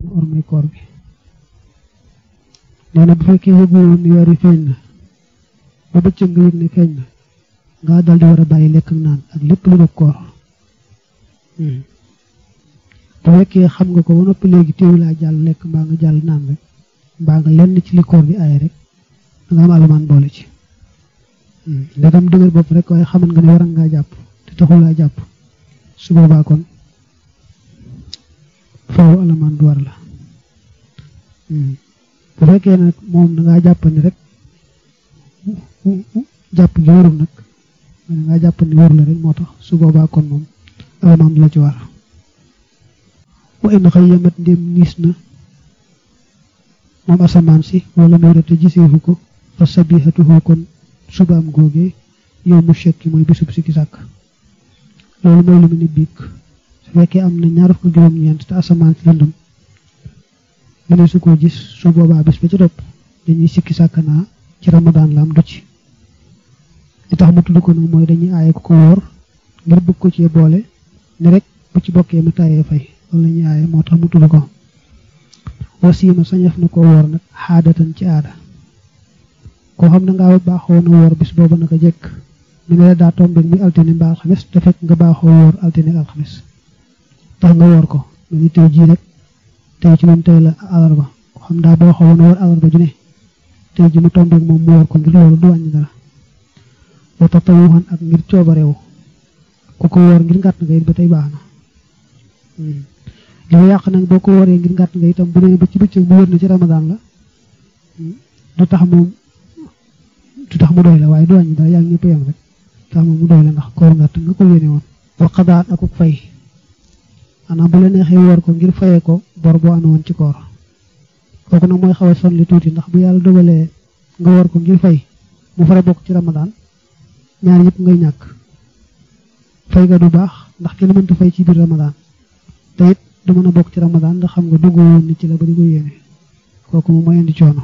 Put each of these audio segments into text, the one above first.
ormay koor bi nee na bu fekkee yëgu woon ni weer yi feeñ na ba bëccëg nga yëg ne feeñ na nga dal di war a bàyyi lekk ak naan ak lépp lu dog koor bu fekkee xam nga ko ba noppi léegi téewu laa jàll lekk mbaa nga jàll naan rek mbaa nga lenn ci li koor bi aaye rek da nga am alamaan boole ci ndegam dëgër bopp rek waaye xaman nga ne waran ngaa jàpp te taxul laa jàpp su boobaa kon faaw alamaan du war la bu fekkee nag moom da ngaa jàpp ni rek jàpp gi warul nag da ngaa jàpp ni warul la rek moo tax su boobaa kon moom alamaan du la ci war wa in xëy yamat ndéem niis na moom asamaan si wala muy rete giseefu ko fa sabihatuhu kon subaam googee yow mu shekki mooy bisub sikki sàkk loolu mooy lu mu ne biig su fekkee am na ñaar fukk juróom-ñeent te asamaan si lëndëm mu ne su ko gis su boobaa bis ba ci topp dañuy sikki sàkk naa ci ramadaan la am du ci li tax mu tudd ko nag mooy dañuy aaye ko ko wóor ngir bëgg ko ci boole ne rek bu ci bokkee mu tayee fay loolu la ñuy aaye moo tax mu tudd ko wasiima sañef na ko woor nag xaadatan ci aada koo xam ne ngaa baaxoo na woor bis boobu naka jekk mi ne la daa tombeek muy altine mbaa alxames te fekk nga baaxoo woor altine ak alxames tax nga woor ko mu ni tey jii rek tey ci moom tey la alarba koo xam daa baaxoo woon woor alarba ju ne tey ji mu tombeek moom mu woor ko ngir loolu du wàññi dara wa tatawuhan ak ngir coobarewu ku ko woor ngir ngàtt nga it ba tey baax na li yàq nag boo ko wooree ngir ngàtt nga itam bu nee ba ci bëccëg bu wër na ci ramadaan la du tax moom du tax mu doy la waaye du wàññi dara yaa ngi ñëpp yam rek tax moom mu doy la ndax koor ngàtt nga ko yéene woon wa xadaat akuk fay maanaam bu la neexee woor ko ngir fayee ko bor boo amee woon ci koor kooku nag mooy xaw a son li tuuti ndax bu yàlla dogalee nga woor ko ngir fay mu fara bokk ci ramadaan ñaar yëpp ngay ñàkk fay ga du baax ndax kenn mënta fay ci biir ramadaan te it du mën a bokk ci ramadaan ndax xam nga dugg woon ni ci la ba di ko yéene kooku moom mooy indi coono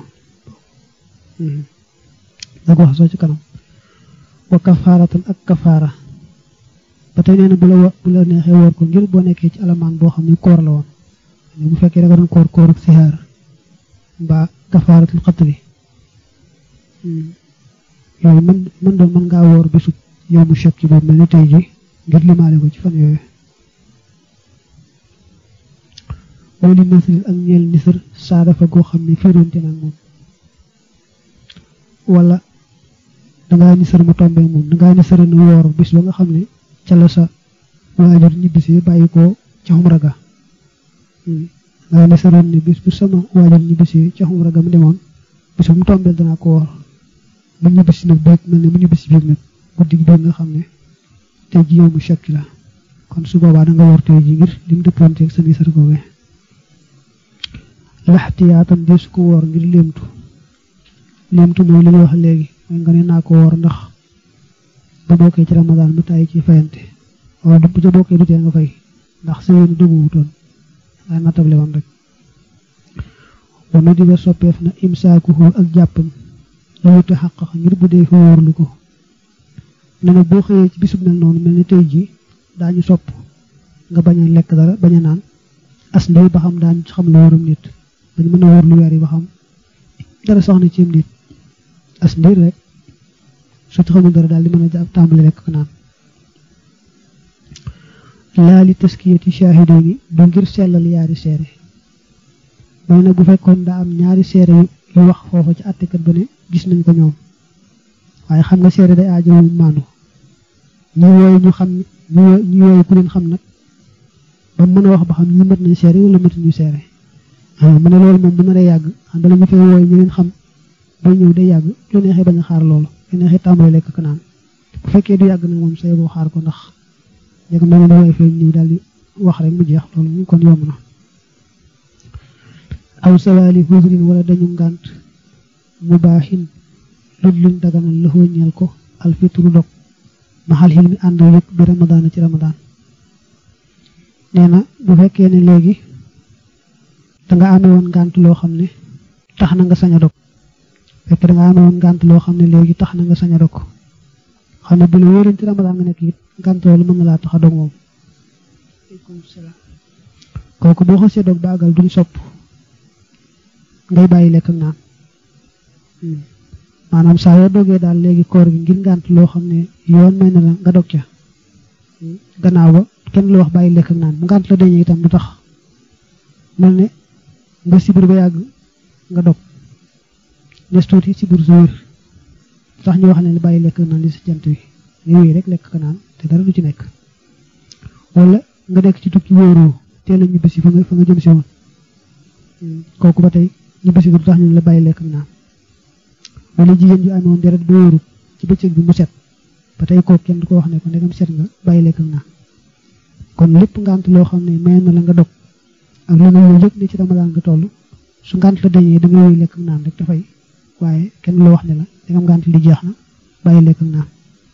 da ko wax soo ci kanam wa kafaaratan ak kafaara ba tey nee na bu la bu la neexee woor ko ngir boo nekkee ci alamaan boo xam ne koor la woon bu fekkee da nga doon koor kooruk sihaar mbaa kafaaratul xatli yooyu mën mën doon mën ngaa woor bisub yow mu chek ci boobu mel ni tey ji ngir limaale ko ci fan yooyu wali nasril ak ñeel nisar saa dafa goo xam ne fiiroonte nag moom wala dangaa nisar mu tombeek moom dangaa nisara na woor bis ba nga xam ne ca la sa waajur ñibbisi bàyyi ko ca xumra ga dangaa nisaroon ne bis bu sama waajur ñibbisi ca xumra ga mu demoon bis bu mu tombeel danaa ko woor mu ñibbisi nag beeg mel ne mu ñibbisi biig nag guddi gi nga xam ne tey ji yow mu chekki la kon su boobaa da nga woor tey ji ngir lim dëppanteeg sa nisar googee laxtiyaatam di su ko woor ngir léemtu léemtu mooy li ñu wax léegi mooy nga ne naa ko woor ndax bu bokkee ci ramadaan mu tàyyi ci fayante wala du bu ca bokkee du tee nga fay ndax sa yéen dugg wutoon waaye natable woon rek wanu di ba soppeef na imsaakuhu ak jàppam la wute xaqax ngir bu dee fi wóorlu ko ne nag boo xëyee ci bisub mel noonu mel ni tey ji daañu sopp nga bañ a lekk dara bañ a naan as ndey ba xam daañu xam lu wóorum nit bañ mën a wóor lu weer yi ba xam dara soxna ci nit as ndiir rek su ci xamul dara daal di mën a jàpp tàmbali rek naan laa li taskiyati shahidayni du ngir sellal yaari seere mooy nag bu fekkoon daa am ñaari seere yu wax foofa ci àttekat ba ne gis nañ ko ñoom waaye xam nga seere day aajowul maandu ñi wooyu ñu xam ñi wooyu ku leen xam nag ba mën a wax ba xam ñi mat nañ seere wala matuñu seere mu ne loolu moom bu naree yàgg xam dala ñu fay wooyu ñu leen xam ba ñëw day yàgg lu neexee bañ a xaar loolu lu neexee tàmbali lekk ko naan bu fekkee du yàgg nag moom say boo xaar ko ndax yegg na leen wooyu fee ñëw daal di wax rek mu jeex loolu ñu kon yomb na aw sawaali husrin wala dañu ngànt mu baaxin lud luñ daganal la ñeel ko alfitru dog maxal xil mi ànd yëpp bi ramadaan ci ramadaan nee na bu fekkee ne léegi danga amee woon ngànt loo xam ne tax na nga sañ a dog fekk danga amee woon ngànt loo xam ne léegi tax na nga sañ a dog xam ne bu la wóoroon ci ramadaan nga nekk it ngànt loolu mën na laa tax a dog moom aleykum salaam kooku boo xasee dog baagal duñ sopp ngay bàyyi lekk ak naan maanaam saa yoo dogee daal léegi koor gi ngir ngànt loo xam ne yoon may na la nga dog ca gannaaw ba kenn lu wax bàyyi lekk ak naan bu ngànt la dañee itam du tax mel ne nga sibir ba yàgg nga dog nes tuuti sibir sa wér tax ñu wax ne bàyyi lekk ak naan li sa jant wi yooyu rek lekk ak naan te dara du ci nekk wala nga nekk ci tukki wóoroo teel a ñibbisi fa nga fa nga jëm si woon kooku ba tey ñibbisi du tax ñu la bàyyi lekk ak naan wala jigéen ji amoon deret bu wóorut ci bëccëg bi mu set ba tey kooku kenn du ko wax ne ko ndegam set nga bàyyi lekk ak naan kon lépp ngant loo xam ne may na la nga dog ak la nga yow yëg ne ci ramadaan nga toll su ngant la dañee da nga yooyu lekk ak naan rek dafay waaye kenn loo wax ne la ndegam ngant li jeex na bàyyi lekk ak naan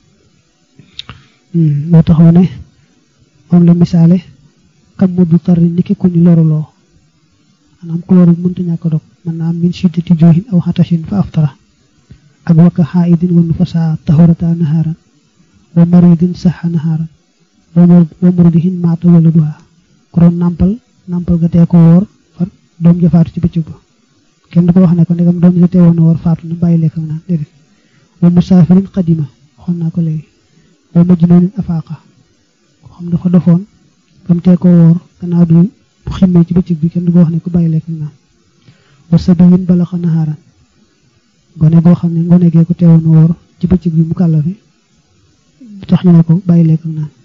moo taxaw ne moom la misaale kam mu du tarri niki ku ñu loruloo maanaam ku loru mënta ñàkk dog mën naa am min shiddati joohin aw xatashin fa aftara ak wakka xaidin wa nufasa tahurata naharan wa maridin saxa naharan wa murdihin maata wala duha ku doon nàmpal nàmpal ga tee ko woor far doom ja faatu ci bëccëg ba kenn du ko wax ne ko ndegam doom ja tee woon a woor faatu na bàyyi lekk ak naan déedéet wa musaafirin qadima waxoon naa ko léegi wa majnuunin afaaqa ko xam dafa dofoon bam tee ko woor gannaaw du bu ximmee ci bëccëg bi kenn du ko wax ne ko bàyyi lekk ak naan wa sabiyin balaxa naharan gone goo xam ne ngone gee ko teewoon a woor ci bëccëg bi mu kàllafi tax ñu ne ko bàyyi lekk ak naan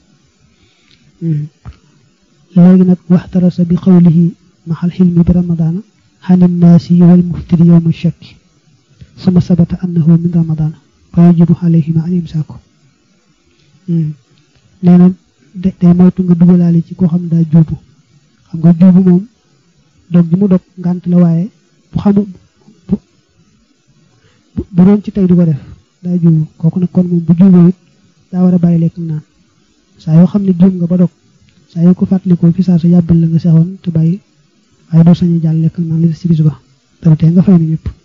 léegi nag waxtarasa bi xawlihi maxal xilmi bi ramadaana xanin naasi wal muftiri yowma shakki suma sabata annahu min ramadaana fa yajibu alayhima an imsaaku nee na day moytu nga dugalaale ci koo xam ne daa juubu xam nga juubu moom dog gi mu dog ngànt la waaye bu xamu bu bu doon ci tey du ko def daa juubu kooku nag kon moom bu juuboo it daa war a bàyyi lekk naan saa yoo xam ne juum nga ba dog saa yoo ko fàttalikoo fi saa sa yàbbal la nga sexoon te bàyyi waaye doo sañu jàll lekk naan li si bis ba dara tey nga fay na ñëpp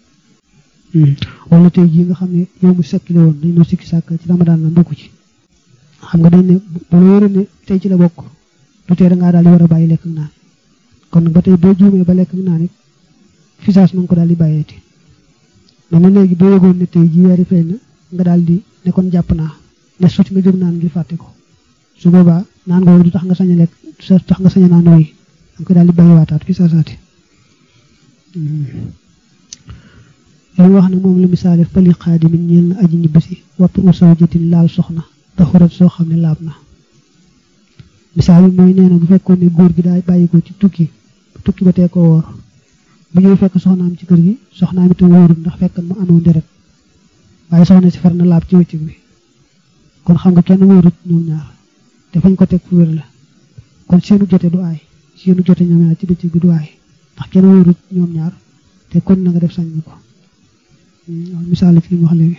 wala tey jii nga xam ne yow mu sekkile woon dañ noo sikki sàkk ci ramadaan la mbokku ci xam nga dañ ne bu la wóoree ne tey ci la bokk du tee da ngaa daal di war a bàyyi lekk naan kon nag ba tey boo juumee ba lekk naan it fi saas na nga ko daal di bàyyeeti mais na léegi boo yëgoon ne tey jii weeri feeñ na nga daal di ne kon jàpp naa ne suuti nga jóg naan ngir fàtte ko su boobaa naan nga du tax nga sañ a lekk du tax nga sañ a naan yi danga ko daal di bàyyiwaataat fi saasaati li wax ne moom la misaale fali xaadimin ñeel na aji ñibbisi wattu u sawjatin laal soxna taxurat soo xam ne laab na misaal bi mooy nee na bu fekkoon ne góor gi daa bàyyi ko ci tukki tukki ba tee ko woor bu ñëw fekk soxnaam ci kër gi soxnaam itam wóorul ndax fekk mu amoon deret waaye soxna si far na laab ci wëccëg bi kon xam nga kenn wóorut ñoom ñaar te fañ ko teg fu wér la kon seenu jote du aay seenu jote ñoom ñaar ci bëccëg bi du aay ndax kenn wóorut ñoom ñaar te kon na nga def sañ ko misaal ci li mu wax léegi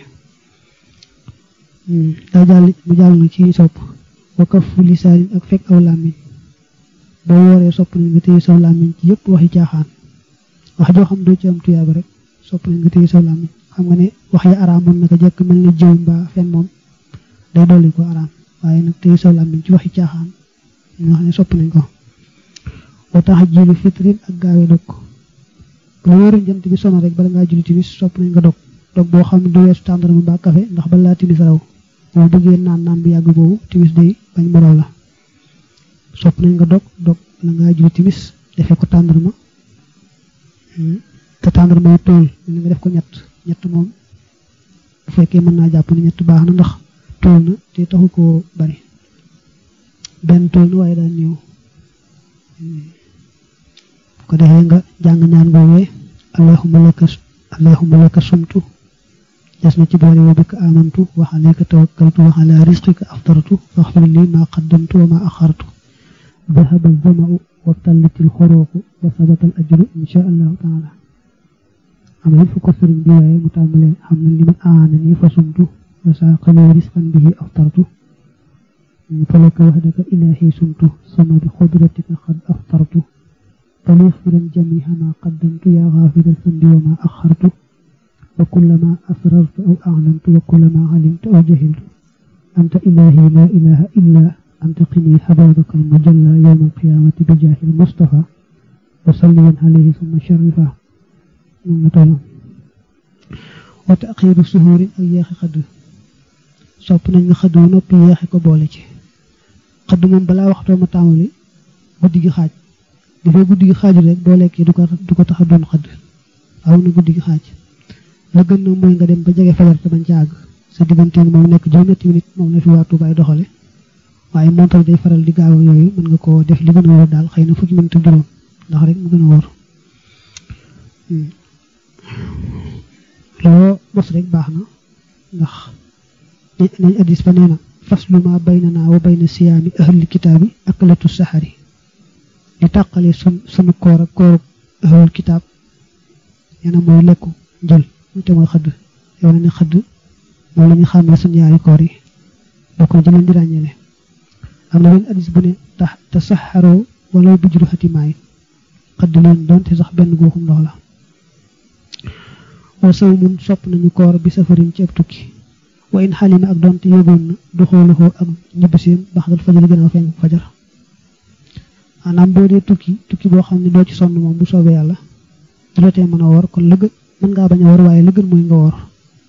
daa jàll mu jàll na ci sopp wa kafu lisaanin ak fekk aw làmmiñ boo wooree sopp nañ nga téye saw làmmiñ ci yëpp waxi caaxaan wax joo xam doo ci am tuyaaba rek sopp nañ nga téye saw làmmiñ xam nga ne wax ya araam mën naka jekk mel ni jëw mbaa fen moom day dolli ko araam waaye nag téye saw làmmiñ ci waxi caaxaan ñu wax ne sopp nañ ko wa tax jiilu fitrin ak gaawe dog bu la wóorul jant bi sono rek bala ngaa julli timis sopp nañ nga dog dog boo xam ne du weesu tàndarma mbaa kafe ndax balaa timis raw boo bëggee naan naan bi yàgg boobu timis day bañ mu raw la sopp nañ nga dog dog bala ngaa julli timis defee ko tàndarma te tàndarma yi tool mel nga def ko ñett ñett moom bu fekkee mën naa jàpp ne ñett baax na ndax tool na te taxu koo bari benn tool na waaye daan ñëw bu ko defee nga jàng ñaan googee allahumma laka allahumma laka sumtu des na ci boole wa bika amantu wa alayka tawakkaltu wa ala rizqika aftartu faghfir li ma qaddamtu wa ma akhartu dhahaba az-zama'u wa tallat al-khuruqu wa sabata al-ajru insha allahu taala am na fu ko sëriñ bi waaye mu tàmbalee xam ne li man aanani fa sumtu wa saaqali rizqan bihi aftartu falaka wahdaka ilahi sumtu sama bi qudratika qad aftartu فليغفرا جميع ما قدمت يا غافر الذنب وما أخرت وكل ما أسررت أو أعلنت وكل ما علمت أو جهلت أنت إلهي لا إله إلا antaqini hababaka almujalla yawma alqiyamati bi jahil mustafa wa salliyan alayhi summa sharifa moom la tollam wa taxiiru suhurin ak yeexi xadd sopp nañ nga xadd wu noppi yeexi ko boole ci xadd moom balaa waxtoo ma tàmbali guddi gi xaaj dafay guddi gi xaaju rek boo lekkee du ko du ko tax a doon xadd aw na guddi gi xaaj la gën na mooy nga dem ba jege fajar te bañ ca àgg sa digganteeg moom nekk juróom-ñetti minute moom la fi waa Tuuba ay doxale waaye montal day faral di gaaw yooyu mën nga koo def li gën a wóor daal xëy na fukki minute juróom ndax rek mu gën a wóor loo mos rek baax na ndax nañ addis ba nee na faslu ma baynana wa bayna siyaami ahli kitaabi aklatu saxari li tàqale sun sunu koor ak kooru ahlul kitaab nee na mooy lekku njël te mooy xëdd yow na ne xëdd moom la ñu xàmmee suñu yaari koor yi bokk na ci leen di ràññeele am na benn addis bu ne tax te saxaroo wala bu juru xatimaay xëdd leen doonte sax benn guuxum ndox la wa saw mun sopp nañu koor bi safarin ci ab tukki wa in xalima ak doonte yógoon na du xooluxoo ak ñibbiseem baxdal fajar gën a fenk fajar maanaam boo dee tukki tukki boo xam ne doo ci sonn moom bu soobee yàlla du la tee mën a woor kon la gën mën ngaa bañ a woor waaye la gën mooy nga woor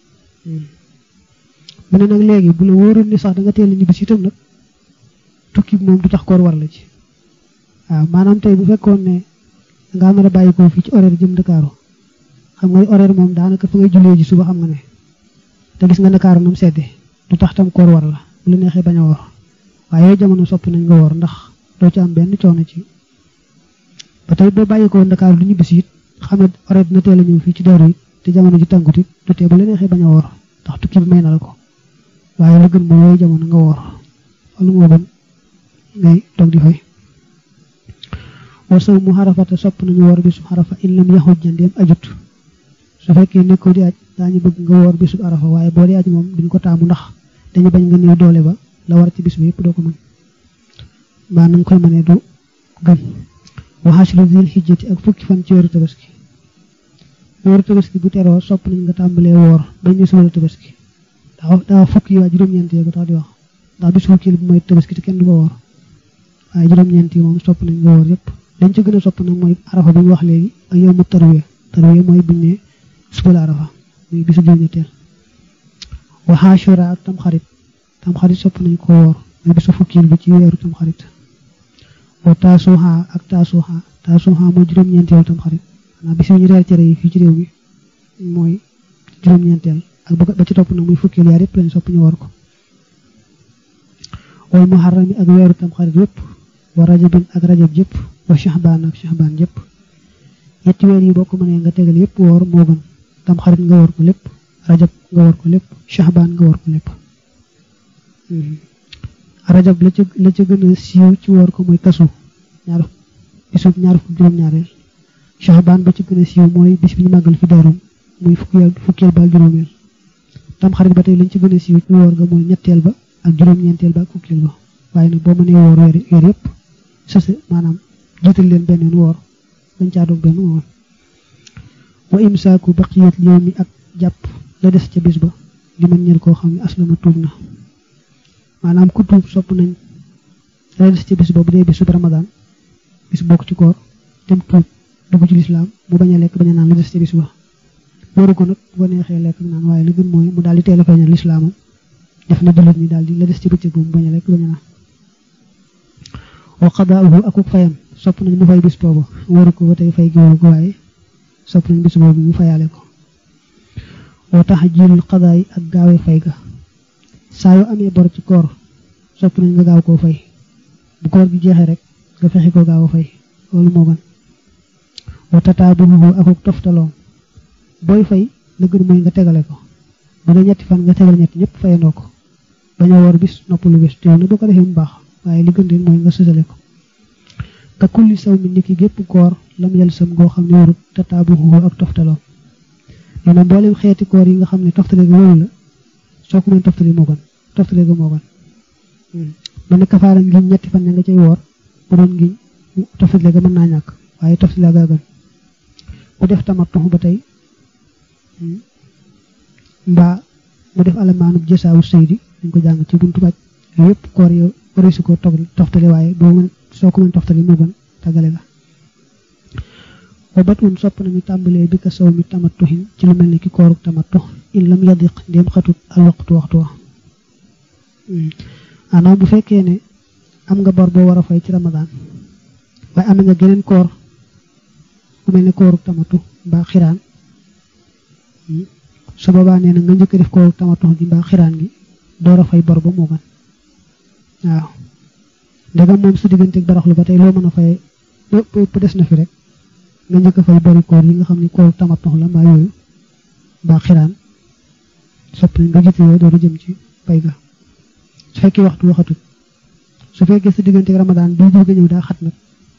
mu ne nag léegi bu la wóoroon ni sax da nga teel a ñibbisi itam nag tukki bi moom du tax koor war la ci waaw maanaam tey bu fekkoon ne nga mën a bàyyi ko fii ci horaire jëm Ndakaaru xam nga horaire moom daanaka fa ngay jullee ji suba xam nga ne te gis nga Ndakaaru nam sedde du tax tam koor war la bu la neexee bañ a woor waaye yooyu jamono soppi nañ nga woor ndax doo ci am benn coono ci ba tey boo bàyyi ko Ndakaaru du ñibbisi it xam ne horaire dina teel a ñëw fii ci Daaru it te jamono ji tàngut it du tee bu la neexee bañ a woor ndax tukki bi may na la ko waaye la gën mooy yooyu jamono nga woor wala moo gën ngay toog di fay war saw mu xarafata sopp nañu woor bisu xarafa in lam yaxuj jandeem ajut su fekkee nekkoo di aj daañu bëgg nga woor bisu arafa waaye boo di aj moom duñ ko taamu ndax dañu bañ nga néew doole ba la war ci bis bi yëpp doo ko mën mbaa na nga koy mënee du gën waxaasilu zil xijjati ak fukki fan ci weeru tabaski weeru tabaski bu teroo sopp nañ nga tàmbalee woor bañ ne suba la tabaski daa daa fukki yi waa juróom-ñeent yi ko tax di wax ndax bisu fukki bu mooy tabaski te kenn du ko woor waaye juróom-ñeent yi moom sopp nañ nga woor yëpp dañ ca gën a sopp nag mooy arafa bi ñu wax léegi ak yow mu tarwiya tarwiya mooy buñ ne suba la arafa muy bisu juróom-ñetteel wa Ashura ak tamxarit tamxarit sopp nañ ko woor mooy bisu fukkil bi ci weeru tamxarit wa taasuha ak taasuha taasuha mooy juróom-ñeenteel tamxarit xanaa bis yi ñu reer cere yi fii ci réew mi mooy juróom-ñeenteel ak ba ci topp nag muy fukkil yaar yëpp lañ sopp ñu woor ko wal muharram ak weeru tamxarit yëpp wa rajabin ak rajab yëpp wa shahbaan ak shahbaan yëpp ñetti weer yi boo ko mënee nga tegal yëpp woor moo gën tamxarit nga woor ko lépp rajab nga woor ko lépp shahbaan nga woor ko lépp rajab la ca la ca gën a siiw ci woor ko mooy kasu ñaar bisub ñaar fukk juróom-ñaareel shahbaan ba ci gën a siiw mooy bis bi ñu màggal fi daarum muy fukki fukkeel ba ak juróomeel tamxarit ba tey lañ ci gën a siiw ci woor ga mooy ñetteel ba ak juróom-ñeenteel ba ak fukkeel ba waaye nag boo mënee woor weer weer yëpp sëse maanaam jiital leen benn woor bañ caa doog benn woor wa imsaaku baqiyat yawmi ak jàpp la des ca bis ba li man ñel koo xam ne aslama tuub na maanaam ku tuub sopp nañ la des ca bis ba bu dee bisub ramadan bis bokk ci koor dem tuub dugg ci lislaam mu bañ a lekk bañ a naan la des ca bis ba waru ko nag bu ko neexee lekk naan waaye li gën mooy mu daal di teel a feeñal lislaamam def na jullit ñi daal di la des ci bëccëg bu mu bañ a lekk bañ a naan wa qadaa'uhu akuk fayam sopp nañ mu fay bis boobu waru ko ba tey fay gi waru ko waaye sopp nañ bis boobu mu fayaale ko wa tahjiilul qadaa'i ak gaawee fay ga saa yoo amee bor ci koor sopp nañ nga gaaw koo fay bu koor gi jeexee rek nga fexe ko gaaw a fay loolu moo gën wa tataabuhu akuk toftaloom booy fay la gën mooy nga tegale ko bu dee ñetti fan nga tegal ñetti ñëpp fayandoo ko bañ a woor bis noppalu bis teew na boo ko defee mu baax waaye li gën leen mooy nga sësale ko ka kulli saw mi niki gépp koor lam yel sam goo xam ne warut te taabuhu ak toftaloom nee na mboolem xeeti koor yi nga xam ne toftale ga waru la soo ko mën toftale moo gën toftale ga moo gën man ne kafaara ngiñ ñetti fan ña nga cay woor bu doon ngiñ toftale ga mën naa ñàkk waaye toftale ga gën ku def tamattu ba tey mbaa mu def alamaanub jësaawu sëydi dañ ko jàng ci buntu baj yooyu yëpp koor yow bari su ko toftale waaye boo mën soo ko mën toftale moo gën tàggale la wa bat un sopp nañu tàmbalee bi ka saw mi tamattuhin ci lu mel ni ki kooruk tamattu in lam yadiq ndéem xatut al waxtu waxtu wa maanaam bu fekkee ne am nga bor boo war a fay ci ramadaan waaye am nga geneen koor bu mel ne kooruk tamattu mbaa xiraan su boobaa nee na nga njëkk def kooruk tamattu gi mbaa xiraan gi door a fay bor ba moo gën waaw ndegam moom sa digganteeg baraxlu ba tey loo mën a fay bu des na fi rek nga njëkk a fay bari koor yi nga xam ne kooruk tamattu la mbaa yooyu mbaa xiraan sopp nañ nga jëte yooyu door a jëm ci fay ga su fekkee waxtu waxatut su fekkee sa digganteeg ramadaan bi jóge ñëw daa xat nag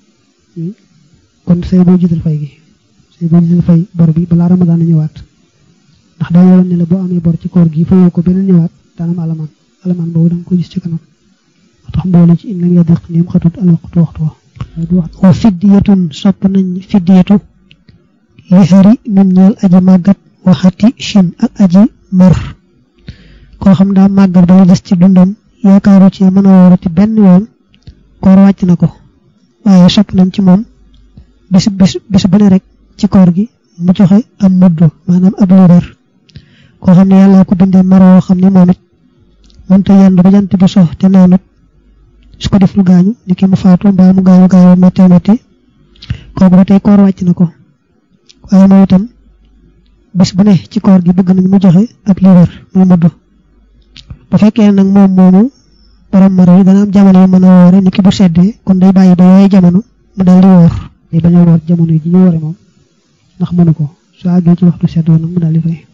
kon say boo jiital fay gi say boo jiital fay bor bi balaa ramadaan a ñëwaat ndax daa yoroon ne la boo amee bor ci koor gi fayoo ko beneen ñëwaat daanam alamaan alamaan boobu da nga ko gis ci kanam moo tax mboole ci in lam yadiq ndéem xatut al waxtu waxtu wa wa fiddiyatun sopp nañ fiddiyatu li xari min ñeel aji màggat waxati chin ak aji mar koo xam daa màggat ba la des ci dundam yaakaaru ci mën a wóorati benn yoon koor wàcc na ko waaye sopp nañ ci moom bis bis bis bu ne rek ci koor gi mu joxe am mudd maanaam ab liibar koo xam ne yàlla ko bindee mar woo xam ne moom it mënta yendu ba jant bi so te naanut su ko def lu gaañu ni ki mu faatu mbaa mu gaañu gaañu métti métti kooku ba tey koor wàcc na ko waaye moom itam bis bu ne ci koor gi bëgg nañ mu joxe ab liibar muy mudd bu fekkee nag moom moomu borom maro yi dana am jamono yu mën a woore ni ki bu seddee kon day bàyyi ba yooyu jamono mu dal di woor day bañ a woor jamono yi ji ñu woore moom ndax mënu ko su àggee ci waxtu sedd woon nag mu dal di fay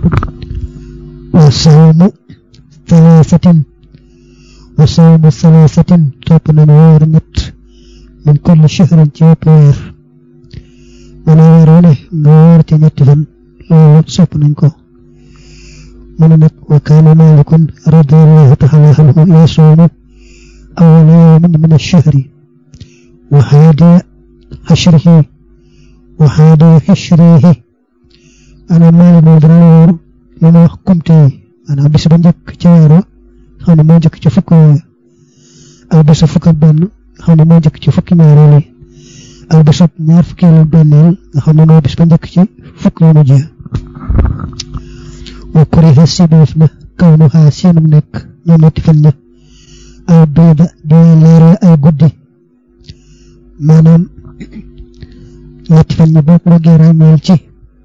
wa sawmu thalathatin wa sawmu thalathatin topp nañu woor ñett min kulli shahrin ci wépp weer mën a weer wu ne nga woor ci ñetti fan loolu sopp nañ ko من نك وكان مالك رضي الله تعالى عنه يصوم أول يوم من الشهر وحادي عشره وحادي عشريه أنا مال مدرور لما حكمتي أنا بس بنجك جوارو أنا ما جك جفك أو بس فك بن أنا ما جك جفك مارولي أو بس نعرف كيلو بنيل أنا ما بس بنجك جفك مجيه wa kuriha sibeef na kaw nu xaa seenum nekk ñoom ñetti fan ña ay biida di leeral ay guddi maanaam ñetti fan ña boo ko bëggee ràññeel ci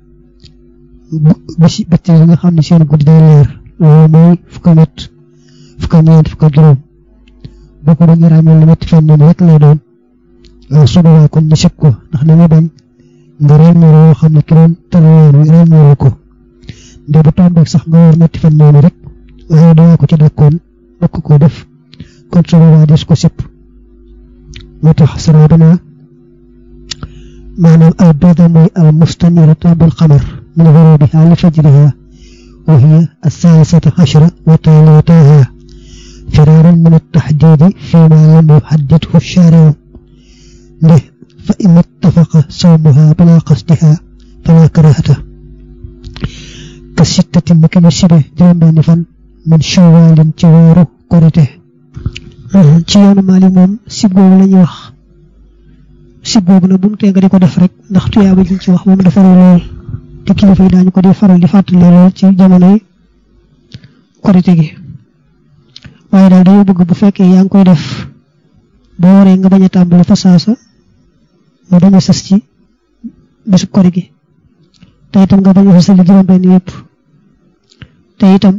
bisi bëtti yi nga xam ne seen guddi day leer loolu mooy fukk ñett fukk ñeent fukk juróom boo ko bëggee ràññeel ne ñetti fan ñoom rek lay doon waaw su boobaa kon ñu sib ko ndax dañu bañ nga ràññeel yoo xam ne ki doon tëral yoon wi ràññeelu ko nde bu tombeeg sax nga war ñetti fan noonu rek waaye danga ko ci dakkoon bokk ko def kon su boobaa des ko sipp moo tax sara dana maanaam al bayda mooy al mustaniratu bil qamar min ghurubiha li fajriha wa hiya الثالثة عشرة وتاليتها فرارا من التحديد فيما لم يحدده الشارع له فإن اتفق صومها بلا قصدها فلا كراهته ka sittatin ni kama sibe juróom benn fan min shawalin ci weeru korite ci yoonu maali moom sib googu la ñuy wax sib googu nag bu mu tee nga di ko def rek ndax tuyaaba liñ ci wax moom dafa lool te kilifa yi daañu ko di faral di fàttali lool ci jamonoy korite gi waaye daal dañoo bëgg bu fekkee yaa ngi koy def boo waree nga bañ a tàmbali fa saasa mu bañ a sës ci bésub kori gi te itam nga bañ a fasali juróom benn yëpp te itam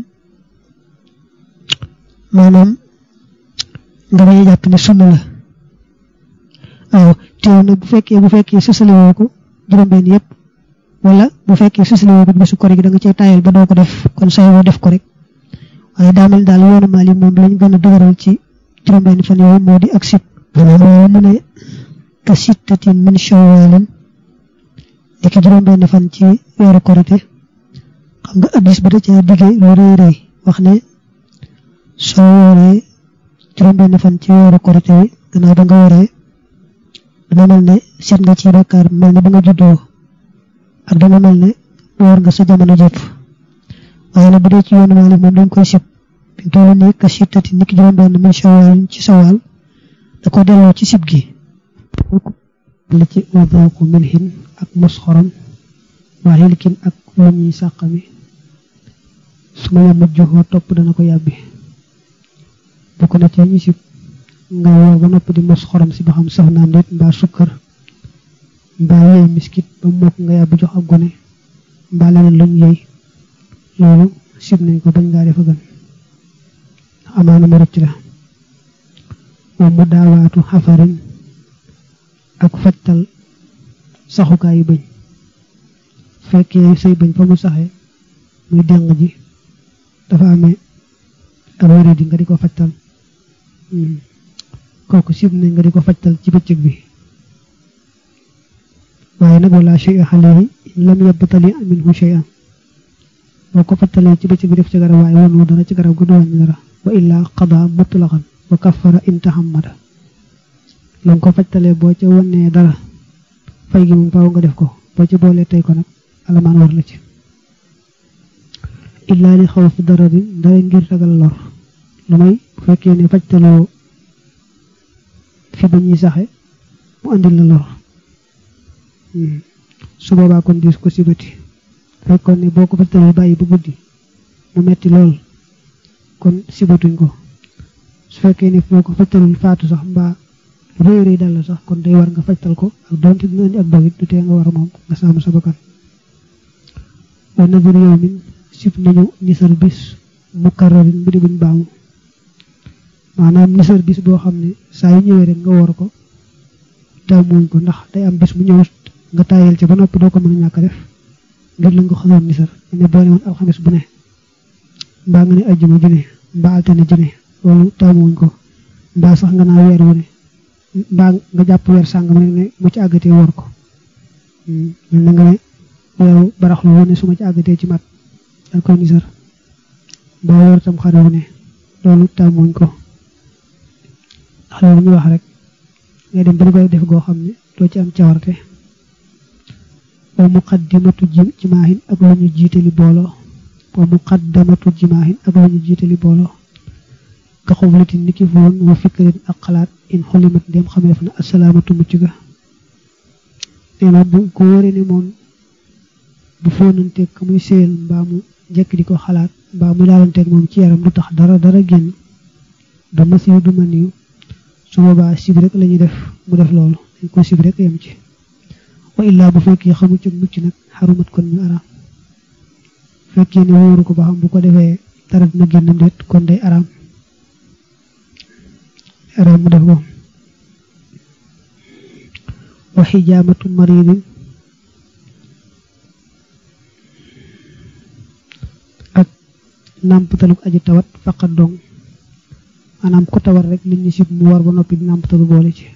maanaam nga bañ a jàpp ne sunna la waaw teew nag bu fekkee bu fekkee sësale woo ko juróom benn yëpp wala bu fekkee sësale woo ko bésu kori gi da nga cee tayal ba doo ko def kon say woo def ko rek waaye daa mel daal yoonu maali moom lañ gën a dëgëral ci juróom benn fan yooyu moo di ak sit maanaam loolu mu ne ka sittatin min shawalin léegi juróom benn fan ci weeru korite xam nga addis ba da caa digge lu rëy rëy wax ne soo wooree juróom benn fan ci weeru korite wi gannaaw ba nga wooree dana mel ne seet nga ci bakkaar mel ne ba nga juddoo ak dana mel ne woor nga sa jamono jëpp waaye nag bu dee ci yoonu Maalik moom dañ koy sib bi toll nii ka sittati niki juróom benn min shawal ci sawal da ko delloo ci sib gi li ci wadooku milhin ak mos xorom waa xilkin ak lu ñuy sàqami su ma yàmmat joxoo topp dana ko yàbbi bokk na ci ñu sib nga woor ba noppi di mos xorom si ba xam saf naam déet mbaa sukkar mbaa yëy miskit ba mokk nga yàbbi jox ak gone mbaa leneen luñ yëy loolu sib nañ ko bañ ngaa defa gën amaana mu rëcc la moom mu daawaatu xafarin ak fajtal saxukaayu bëñ fekkee say bëñ fa mu saxee muy deng ji dafa amee ak wéré di nga di ko fajtal kooku sib nañ nga di ko fajtal ci bëccëg bi waaye nag wala shay alayhi lam yabtali minhu shay'an boo ko fajtalee ci bëccëg bi def ci garab waaye wonu dara ci garab gu du wàññi dara wa illa qada mutlaqan wa kaffara in tahammada la ko fajtalee boo ca wonee dara fay gi moom faaw nga def ko boo ca boolee tey ko nag alamaan war la ci illaa li xaw fi dara di dara ngir ragal lor lu may bu fekkee ne fajtaloo fi ba ñuy saxe mu andil la lor su boobaa kon diis ko sibati fekkoon ne boo ko fajtaloo bàyyi bu guddi mu metti lool kon sibatuñ ko su fekkee ne boo ko fajtalul faatu sax mbaa réy réy dal la sax kon day war nga fajtal ko ak doonte dina indi ak dogit du tee nga war a moom nga saamu sa bakkan wa nadur yow min sib nañu nisar bis mukarrarin bu di buñ baamu maanaam nisar bis boo xam ne saa yu ñëwee rek nga war ko taamuñ ko ndax day am bis mu ñëw nga taayal ci ba noppi doo ko mën a ñàkk def ngir la nga xasoon nisar ne boo ne woon alxames bu ne mbaa nga ne ajjuma ju ne mbaa altine ju ne loolu taamuñ ko mbaa sax nga naa weer wu ne mbaa nga jàpp weer sàngam rek ne mu ci àggatee war ko mel na nga ne weeru baraxlu wu ne su ma ci àggatee ci mat dal koy nisar mbaa weer tam xare wu ne loolu tàmmuñ ko ndax loolu ñu wax rek ngay dem ba koy def goo xam ne doo ci am cawarte wa muqaddimatu jimaahin ak lu ñu jiitali booloo wa muqaddamatu jimaahin ak lu ñu jiitali booloo ka xublatin niki foon wa fikrin ak xalaat in xulimat ndem xameef na asalaamatu mucc ga nee na bu ko wóoree ne moom bu fóonanteeg ka muy séyal mbaa mu jekk di ko xalaat mbaa mu laalanteeg moom ci yaram du tax dara dara génn du masiw du maniw su boobaa sib rek la ñuy def mu def loolu dañ ko sib rek yem ci wa illaa bu fekkee xamu ci mucc nag xarumat kon ñu araam fekkee ne wóoru ko ba xam bu ko defee dara dina génn ndeet kon day araam araam mu def ko wa xijaamatu maridin ak nàmpataluk aji tawat faqat dong maanaam ku tawat rek li ñu sib mu war ba noppi di nàmpatalu boole ci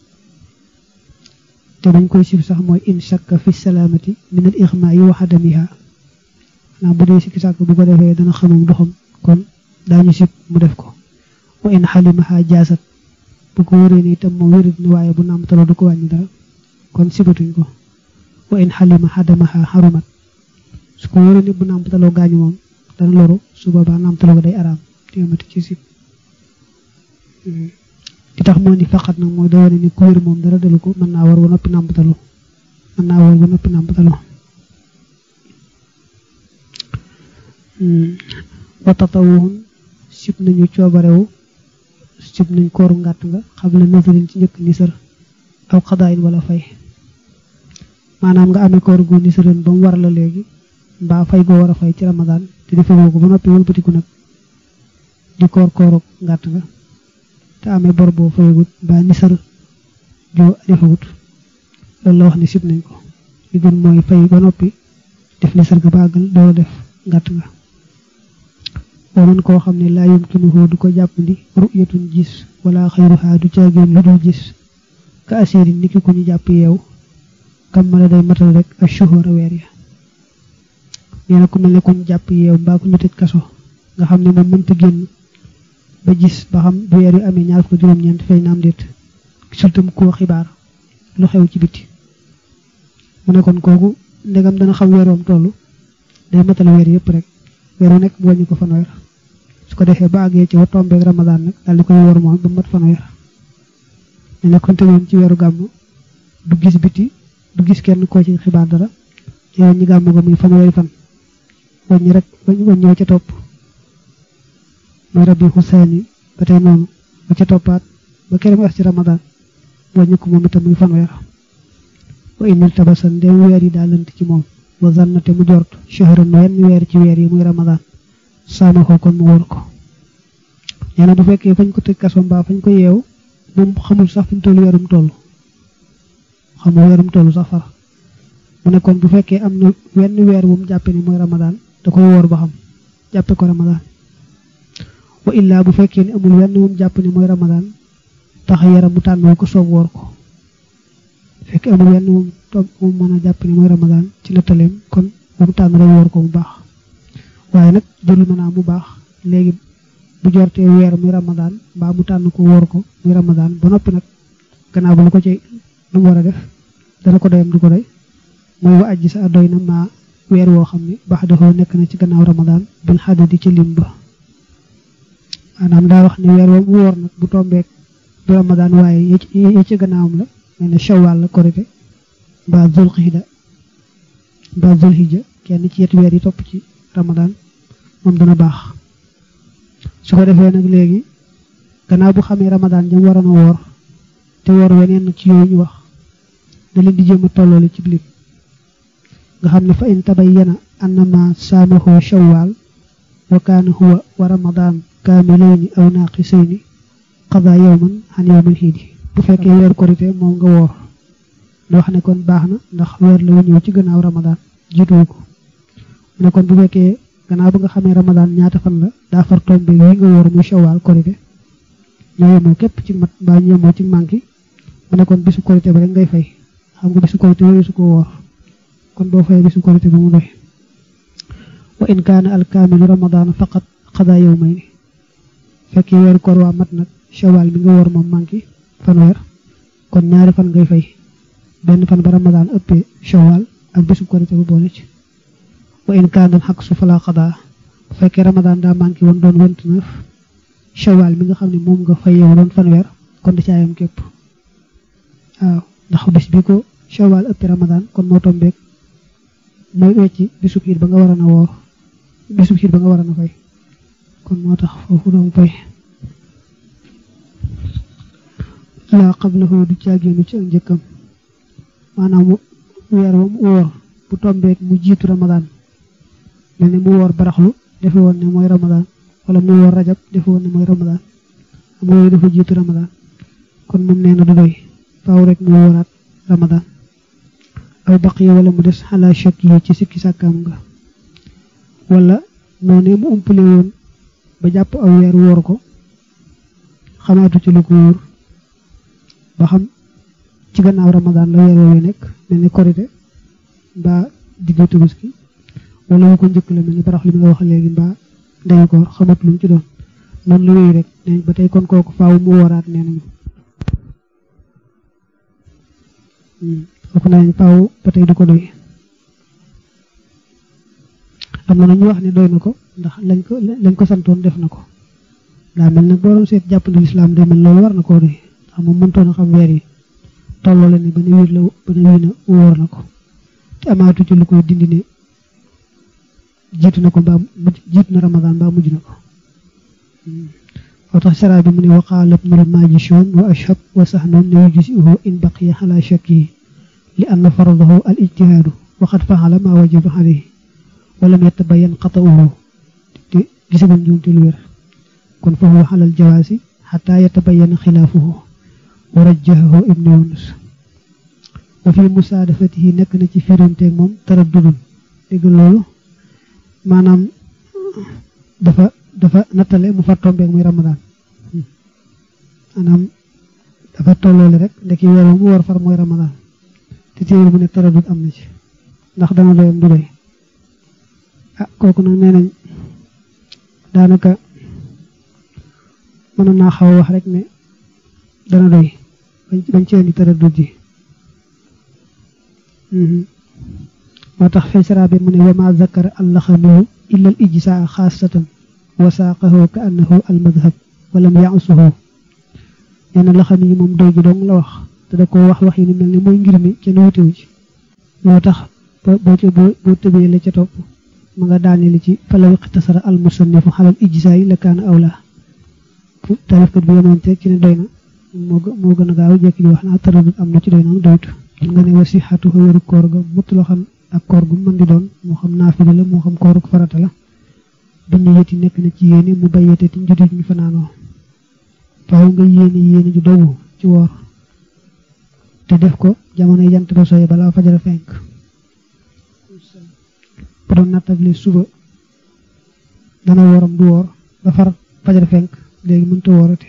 te bañ koy sib sax mooy in shakka fi salaamati min al ixmaa yi wa adamiha maanaam bu dee sikki sàkk bu ko defee dana xamam doxam kon daañu sib mu def ko wa in xalimaha jaasat bu ko wëree ni itam moom wérit ni waaye bu nàmpataloo du ko wàññi dara kon sibatuñ ko wa in xalima xadamaha xarumat su ko wëree ni bu nàmpataloo gaañu moom dana loru su boobaa nàmpataloo ko day araam téemati ci sib li tax moo ni faqat nag mooy da wane ni ku wér moom dara dalu ko mën naa war ba noppi nàmpatalu mën naa war ba noppi nàmpatalu wa tatawuhun sib nañu coobarewu sib nañ kooru ngàtt nga xam la nasarin ci njëkk nisar aw xadaayin wala fay maanaam nga amee koor gu nisaroon ba mu war la léegi mbaa fay goo war a fay ci ramadaan te di fayoo ko ba noppi wëlbatiku nag di koor kooru ngàtt nga te amee bor boo fayagut mbaa nisar joo defagut loolu la wax ne sib nañ ko li gën mooy fay ba noppi def nisar ga bàggal doo def ngàtt nga boo mën koo xam ne laa yumkinuhu du ko jàppandi ru'yatun gis wala xayruha du caageen lu dul gis ka asirin niki ku ñu jàpp yeew kam mala day matal rek ak shuhura weer ya nee na ku mel ne ku ñu jàpp yeew mbaa ku ñu tëj kaso nga xam ne moom mënta génn ba gis ba xam bu weer yu amee ñaar fukk juróom-ñeent fay naam déet sultam koo xibaar lu xew ci biti mu ne kon kooku ndegam dana xam weeroom toll day matal weer yëpp rek weeru nekk mu wàññi ko fanweer su ko defee ba àggee ci wa tombeeg ramadaan nag daal di koy wóor moom ba mat fanweer ne nekkoon tëjoon ci weeru gàmm du gis biti du gis kenn koo ci xibaar dara yow ñi gàmm ga muy fanweeri fan waññi rek waññi wa ca topp muy rabbi xusaani ba tey noonu ba ca toppaat ba keroog as ci ramadaan waññi ko moom itam muy fanweer wa inil tabasan ndem weer yi daal lënt ci moom wa zannate mu jort shahran wenn weer ci weer yi muy ramadaan saama ko kon mu wóor ko nee na bu fekkee fañ ko tëj kaso mbaa fañ ko yeew moom xamul sax fi mu toll weerum toll xamul weerum toll sax far mu ne kon bu fekkee am na wenn weer bu mu jàppe ni mooy ramadaan da koy woor ba xam jàppe ko ramadaan wa illaa bu fekkee ni amul wenn bu mu jàpp ni mooy ramadaan tax yaram mu tànnoo ko soob woor ko fekkee amul wenn moom toog moom mën a jàpp ni mooy ramadaan ci nettaleem kon moom tànn rek woor ko bu baax waaye nag jërul mën naa mu baax léegi bu jortee weer muy ramadaan mbaa mu tànn ko wóor ko muy ramadaan ba noppi nag gannaaw ba lu ko ci lu mu war a def dana ko doyam du ko doy mooy wa ajji sa doy na maa weer woo xam ne baax dafa nekk na ci gannaaw ramadaan bil xadadi ci lim ba maanaam daa wax ne weer woo mu wóor nag bu tombeek du ramadaan waaye yi ci gannaawam la mel ne shawwal la korite mbaa zulxida mbaa zulhijja kenn ci yetti weer yi topp ci ramadaan moom dana baax su ko defee nag léegi gannaaw bu xamee ramadaan jëm waroon a woor te woor weneen nag ci yooyu ñu wax da leen di jéem a tolloole ci lim nga xam ne fa in tabayyana annama saamahu shawwal wa kaana huwa wa ramadaan kaamilayni aw naaqisayni qada yawman xan yawmal xiidi bu fekkee weer korité moom nga woor da wax ne kon baax na ndax weer la wu ñëw ci gannaaw ramadaan jiituwu ko mu ne kon bu fekkee gannaaw ba nga xamee ramadaan ñaata fan la daa far tombe yi nga woor muy shawwal korité ñoo yemoo képp ci mat mbaa ñu yemoo ci manki mu ne kon bisu korité ba rek ngay fay xam nga bisu korité yooyu su ko woor kon boo fay bisu korité ba mu doy wa in kaana alkaamilu ramadaan faqat xadaa yawmayni fekkee weeru koor waa mat nag shawwal mi nga woor moom manki fanweer kon ñaari fan ngay fay benn fan ba ramadaan ëppee shawwal ak bisu korité ba boole ci wa in kaana xaq su falaa xadaa bu fekkee ramadaan daa manqué woon doon vingt-neuf shawwal mi nga xam ne moom nga fay yow doon fanweer kon da caayam képp waaw ndax bis bi ko shawwal ëppee ramadaan kon moo tombeek mooy wecci bisub xiit ba nga war a na woor bisub xiit ba nga war a na fay kon moo tax foofu doom fay laa qablahu du caagéenu ci ak njëkkam maanaam weer wa mu woor bu tombeek mu jiitu ramadaan mel ni mu woor baraxlu defe woon ne mooy ramadaan wala mu woor rajab defe woon ne mooy ramadaan am yooyu dafa jiitu ramadaan kon moom nee na du doy faaw rek mu wooraat ramadaan aw baq yi wala mu des xalaa chok yi ci sikki sàkkaam nga wala noonu mu umpale woon ba jàpp aw weer woor ko xamaatu ci lu ko wóor ba xam ci gannaaw ramadaan la weer woowu nekk mel ni korite mbaa diggu tabaski wala wu ko njëkk la mel ni barax li nga wax léegi mbaa ndeyu ko xamat lu mu ci doon noonu la wéy rek nee ba tey kon kooku faaw mu wooraat nee nañu kooku nee nañ faaw ba tey du ko doy am na ñu wax ne doy na ko ndax lañ ko lañ ko santoon def na ko daa mel nag boo doon seet jàpp na lislaam day mel loolu war na koo doy xam moom mëntoon a xam weer yi tolloo leen ni ba ne wiir la ba ne wiir na wóor na ko te amaatu ci lu koy dindi ne jiitu na ko mbaa jiitu na ramadaan mbaa mujj na ko moo tax sara bi mu ne waqaala ibnul majishun wa ashab wa saxnoon ne yujzi'uhu in baqiya ala shakkihi li anna faradahu al ijtihaadu wa qad faala ma wajaba alayhi wa lam yatabayan qata'uhu te gisaguñ njuumte lu wér kon fa huwa ala al jawaasi xataa yatabayana xilaafuhu wa rajjahahu ibnu yunus wa fi musaadafatihi nekk na ci firanteeg moom taraddudun dégg loolu maanaam dafa dafa nattale mu far tombeeg muy ramadaan maanaam dafa tolloole rek ndeki weer mu war far mooy ramadaan te téewul mu ne taraddud am na ci ndax dana doyam du doy ah kooku nag nee nañ daanaka mënoon naa xaw a wax rek ne dana doy bañ ci indi taraddud ji moo tax fay sara bi mu ne wa ma zakara allaxamiyu illa al ijsaa xaasatan wasaaqahu ka annahu almadhab walam yaasuhu nee na la xam yi moom doy gi dong la wax te da ko wax wax yi ni mel ni mooy ngir mi ca nuutiwu ci loo tax boo ca boo tëbee la ca topp ma nga daaneli ci falaw iqtasara al musannifu xalal ijzaay la kaana awla tarifkat bi yemoon teg ci ne doy na moo moo gën a gaaw jekki di wax naa taradut am na ci doy na doytu nga ne wasi xatu wéru koor ga mut loo xam ak koor gu mën di doon moo xam naafila la moo xam kooruk farata la biñu yëti nekk na ci yéene mu bayyate ti njudit ñu fanaanoo faaw nga yéene yéene ju dogu ci woor te def ko jamono jant ba soye balaa fajara fenk bu doon nattable suba dana wooram du woor ba far fajara fenk léegi mënta woorate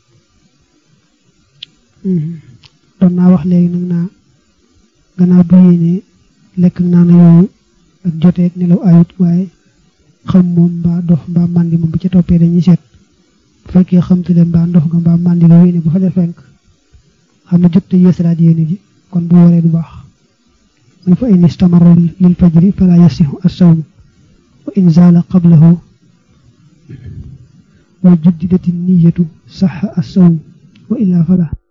doon naa wax léegi nag naa gannaaw bu yéenee lekk naan yooyu ak joteeg nelaw ayut waaye xam moom mbaa dof mbaa màndi moom bu ca toppee dañuy seet bu fekkee xamtu leen mbaa ndox nga mbaa màndi nga yéene bu fajar fenk xam ne jot te yeesalaat yéene ji kon bu waree du baax mu fa in istamara lil fajri fala yasihu as-sawm wa in zaala qablahu wa juddidati niyatu saxa as-sawm wa illa fala